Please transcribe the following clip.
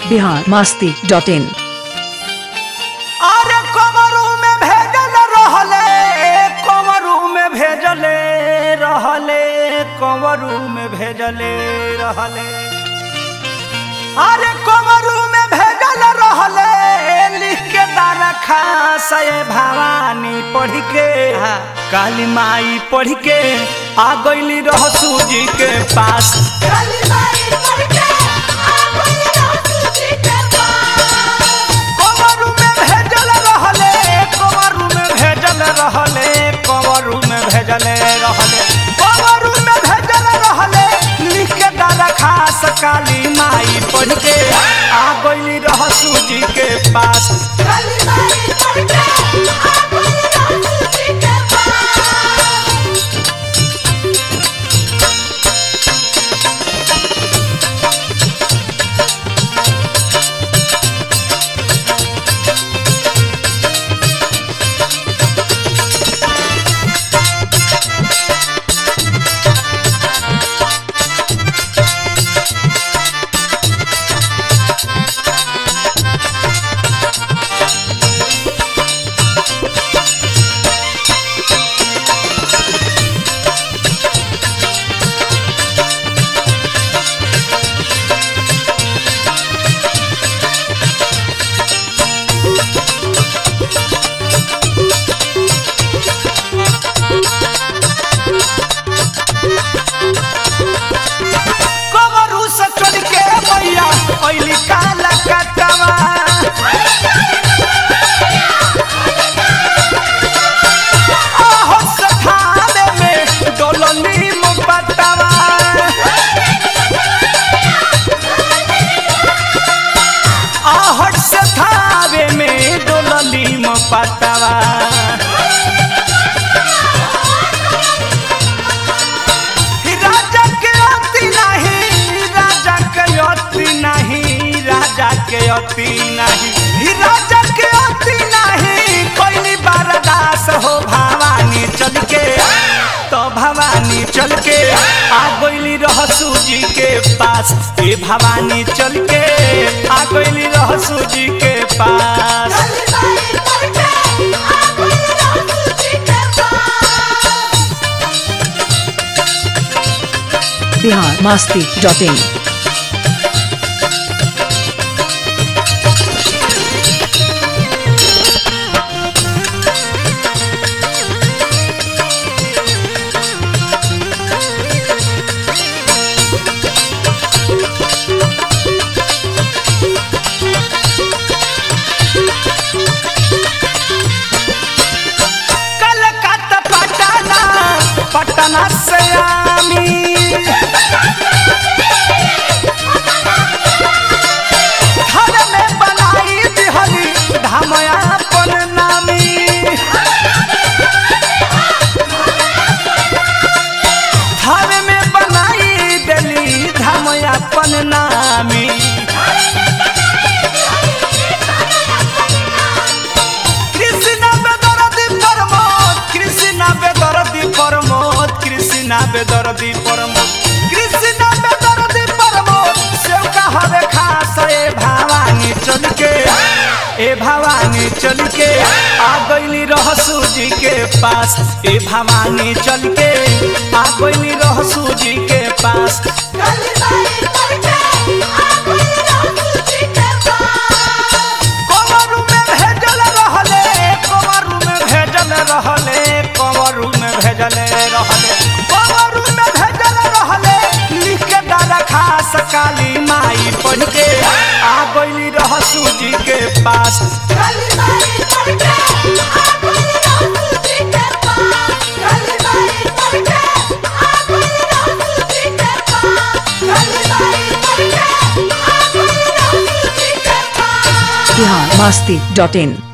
Bihar Masti dot इन अरे कमरू में भेजल रहले कमरू में भेजले रहले कमरू में भेजले रहले अरे कमरू में भेजल रहले लिख के तारा खास ये भवानी पढ़ के काली माई पढ़ के आ गईली रहसू जी के पास कमरू में भेजल रहले कमरू में भेजल रहले कमरू में भेजल रहले कमरू में भेजल रहले लिख के दादा खास काली माई पढ़ के आ गईली रहसू जी के पास कमरू से चढ़ के मैया ऐली काला कटवा आहो सखाने में डोलनी मुपटवा आहट से थावे में डोलनी मुपटवा राजा के अति नहीं राजा के अति नहीं राजा के अति नहीं ही राजा के अति नहीं कोई बारदास हो भवानी चल के तो भवानी चल के आ गईली रहसू जी के पास ए भवानी चल के आ गईली रहसू जी के पास बिहार मास्ती डॉट इन कलकत्ता पटना पटना से आमी घर में बनाई दिहली धमयापन नामी घर में बनाई देली धमयापन नामी कृष्णा बेदरदी प्रमोद कृष्णा बेदरदी प्रमोद कृष्णा बेदरदी प्रमोद कृष्णा बेदरदी प्रमोद सेव का हवे खास ए भवानी चल के ए भवानी चल के आ गईली रहसू जी के पास ए भवानी चल के आ गईली रहसू जी के पास कमरू में भेजल रहले कमरू में भेजल रहले कमरू में भेजल रहले कमरू में भेजल रहले लिख के दादा खास काली माई पढ़ के आ गईली रहसू जी के पास बिहार मास्ती डॉट इन